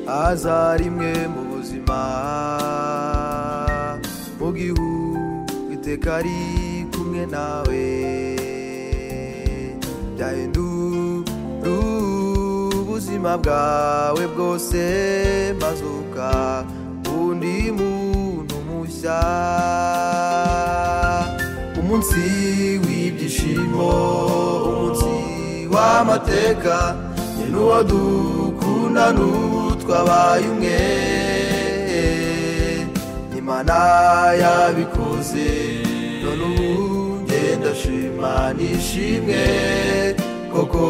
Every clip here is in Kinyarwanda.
aza rimwe mu buzima mu gihu iteka ari kumwe nawe byahindura ubuzima bwawe bwose mazuka undi muntu mushya umunsi w'ibyishimo umunsi w'amateka ni n'uwo dukunda n'ubu twabaye umwe imana yabikoze none ubu ngenda shima nishimwe koko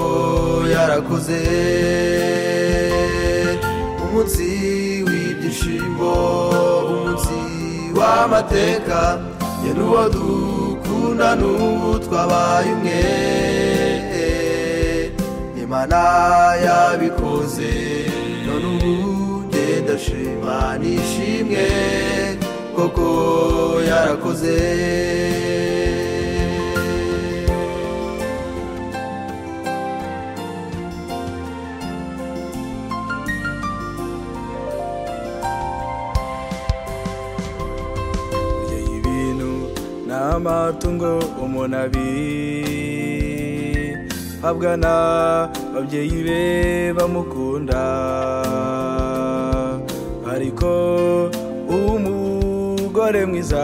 yarakoze umunsi w'ibyishimo umunsi w'amateka ye n'uwo dukunda n'ubu twabaye umwe imana yabikoze none ubu ngenda shima nishimwe koko yarakoze kurya ibintu n'amatungo umuntu abihabwa n'ababyeyi be bamukunda ariko umugore mwiza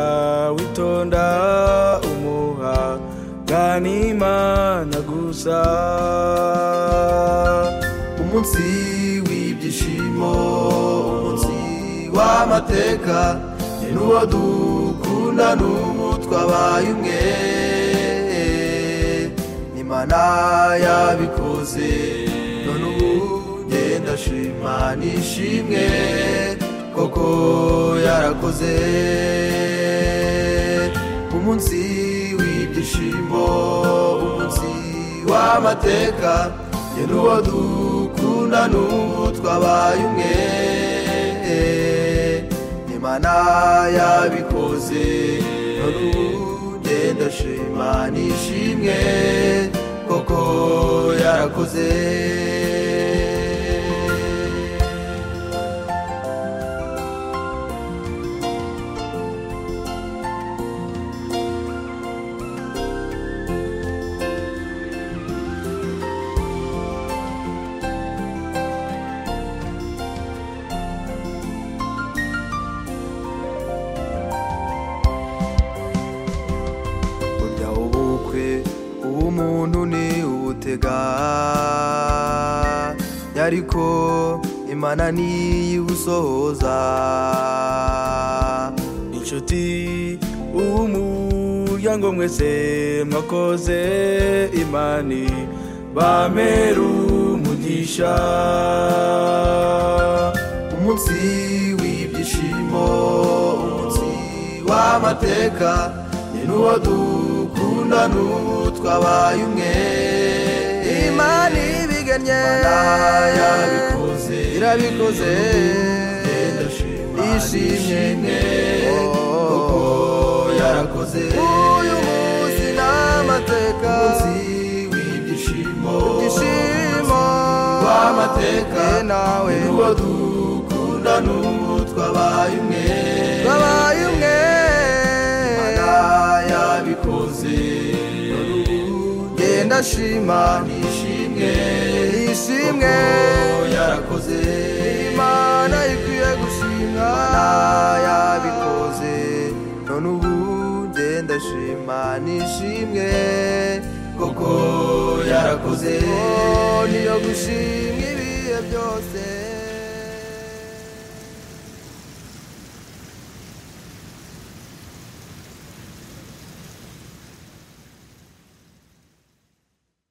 witonda umuha bwanimana gusa umunsi w'ibyishimo umunsi w'amateka ni n'uwo dukunda n'ubu twabaye umwe imana yabikoze none ubu ngenda shima nishimwe koko yarakoze umunsi w'ibyishimo umunsi w'amateka ye n'uwo dukunda n'ubu twabaye umwe imana yabikoze none ubu ngenda shima nishimwe koko yarakoze burya ubukwe ubumuntu ni ubutega ariko imana niyibusohoza inshuti umuryango mwese mwakoze imani bameru umugisha umunsi w'ibyishimo umunsi w'amateka ni n'uwo dukunda n'ubu twabaye umwe imana ibigannye Imana yabikoze irabikoze ishimye ishimye kuko yarakoze uyu munsi n'amateka umunsi w'ibyishimo ishimo w'amateka ye nawe n'uwo dukunda n'ubu twabaye umwe babaye umwe Imana yabikoze none ubu genda shima nishimwe ishimwe kuko yarakoze imana ikwiye gushimwa Imana yabikoze none ubu ngenda shima nishimwe kuko yarakoze niyo gushimwa ibihe byose